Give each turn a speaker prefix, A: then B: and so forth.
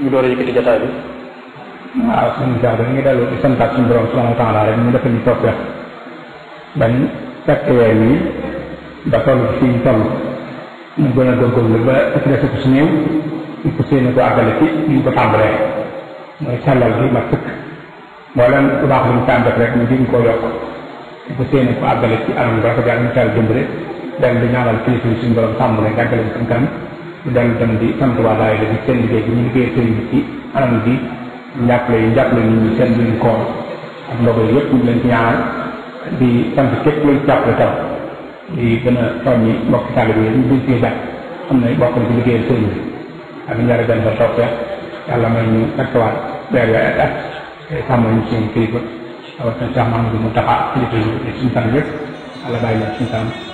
A: ñu door a yëkkati jotaay bi
B: waaw suñu jaar da ngi dellu di santaat suñu borom subhanahu wa taala rek ñu defal ñu tawfeex bañ fekk weer wi ba toll ci fii ñu toll ñu gën a góorgóorlu ba ëpp dese ko su néew ñu ko séen ko àggale ci ñu ko tàmbalee mooy sellal bi ma sëkk mboolem lu baax lu ñu tàmm def rek ñu gën koo yokk ñu ko séen ko àggale ci anam bu rafet yàlla ñu teel dimbale dem di ñaanal kilifa yi suñu borom sàmm leen gàggale seen kanam ñu dem dem di sant waa daay la di seen liggéey bi ñu liggéey sëriñ bi ci anam bi njàppale yi njàppale nit ñi seen biir koor ak ndogo yi yëpp ñu leen ci ñaanal di sant képp luñ jàppale tam di gën a soññi mbokk taalibe yi ñu buñ cee jàpp xam ne bokk na ci liggéeyal sëriñ bi ak njara dem ba toppee yàlla may ñu fekkewaat weer weer ak at te sàmm ñu suñu kilifa rawatina Cheikh Mahamadou Mountakha kilifa yi suñu kanam yëpp yàlla bàyyi leen suñu kanam